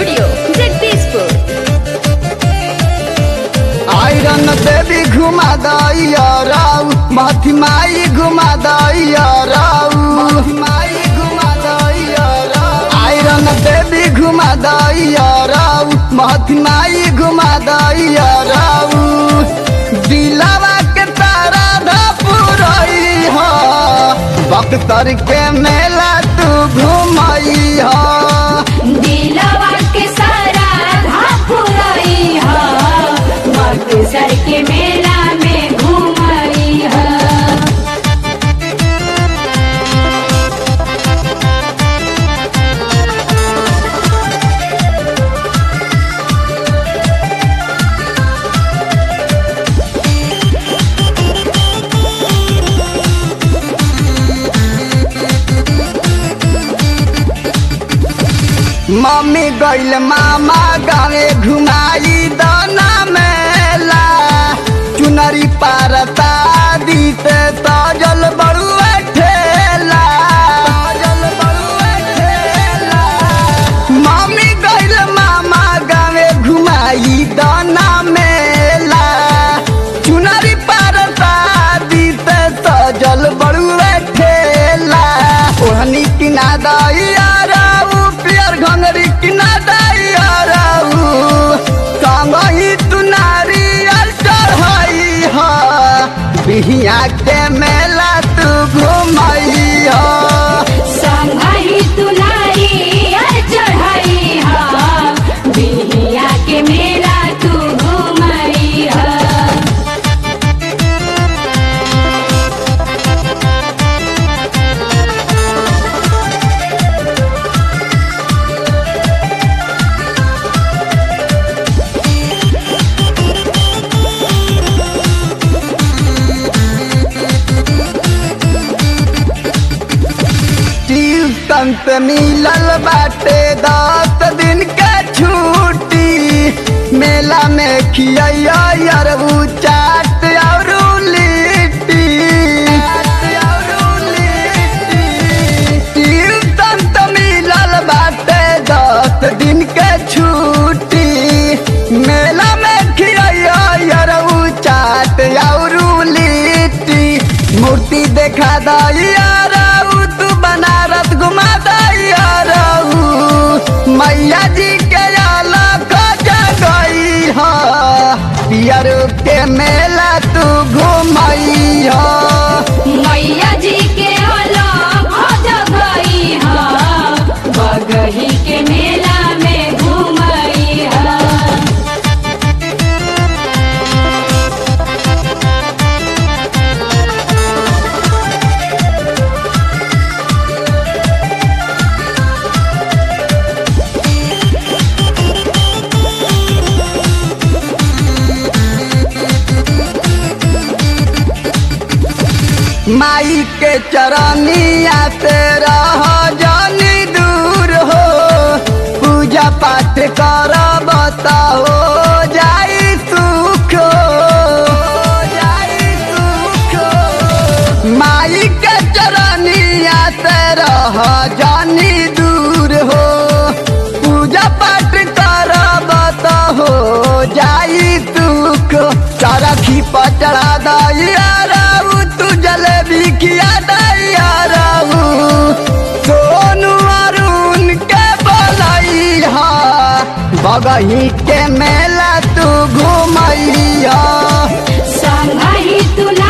studio Jagdishpur iron देवी घुमा दैया राउ माथी माई घुमा दैया राउ माई घुमा दैया राउ आयरन देवी घुमा दैया राउ माथी माई घुमा दैया राउ दिलावा के तारा धपुरई हो बख्तर के मेला तू घुमई हो दिलवा के सारा धापुरई ह बक्सर के मेला में घूमई ह मम्मी गइल मामा गावे घुमाई दाना मेला चुनरी पारता दीते तजल बड़ुए ठेला तजल बड़ुए ठेला मम्मी गइल मामा गावे घुमाई दाना मेला चुनरी पारता दीते तजल बड़ुए ठेला ओहनी किना दैया राउ पियर घंगरी किना दैया राउ संगही तू नारियल चढ़ई ह बिहिया के मेला तू घुमई ह संगहि तुलारी चढ़ई ह बिहिया के मेला तू घूमई ह ट्यूशन पे मिलल बाटे दस दिन के छुट्टी मेला में खिया अरबू चाट और लिट्टी ट्यूशन तो मिलल बाटे दस दिन के छुट्टी मेला में खिया अरबू चाट और लिट्टी मूर्ति देखा दैया राउ तू बनारस घुमा दैया राउ मैया जी के अलग जगई ह पियर के मेला तू घुमई ह मैया जी के अलग जगई ह बगही के मेला में घूमई ह माई के चरनिया से रह जानी दूर हो पूजा पाठ कर बताओ जाई सुख हो जाई सुख हो माई के चरनिया से रह जानी दूर हो पूजा पाठ कर बताओ जाई सुख चरखी पर चढ़ा दैया राउ तू जलेबी खिया दैया राउ सोनू अरुण के बोलई हा बगही के मेला तू घुमई हा संगहि तुला